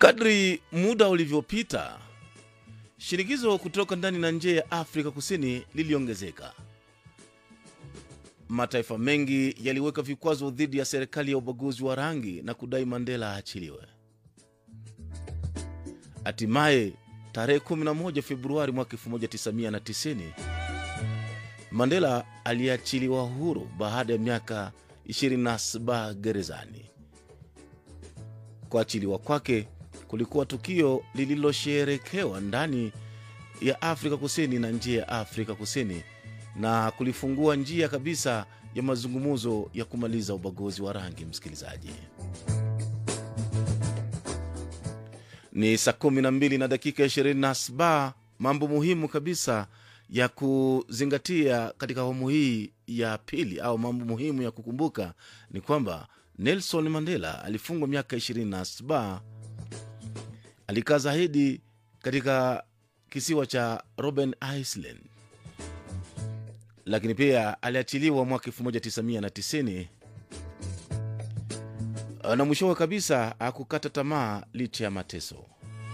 Kadri muda ulivyopita, shinikizo kutoka ndani na nje ya Afrika Kusini liliongezeka. Mataifa mengi yaliweka vikwazo dhidi ya serikali ya ubaguzi wa rangi na kudai Mandela aachiliwe. Hatimaye tarehe 11 Februari mwaka 1990 Mandela aliachiliwa huru baada ya miaka 27 gerezani. Kuachiliwa kwake kulikuwa tukio lililosherekewa ndani ya Afrika Kusini na nje ya Afrika Kusini na kulifungua njia kabisa ya mazungumzo ya kumaliza ubaguzi wa rangi. Msikilizaji, ni saa kumi na mbili na dakika ishirini na saba. Mambo muhimu kabisa ya kuzingatia katika awamu hii ya pili au mambo muhimu ya kukumbuka ni kwamba Nelson Mandela alifungwa miaka 27 alikaa zaidi katika kisiwa cha Robben Island, lakini pia aliachiliwa mwaka 1990 na mwishowe kabisa akukata tamaa licha ya mateso.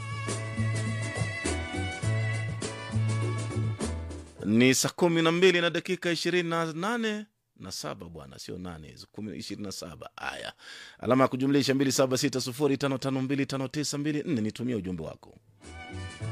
Ni saa kumi na mbili na dakika ishirini na nane na saba bwana, sio nane, ishirini na saba. Haya, alama ya kujumlisha mbili saba sita sufuri tano tano mbili tano tisa mbili nne. Nitumie ujumbe wako.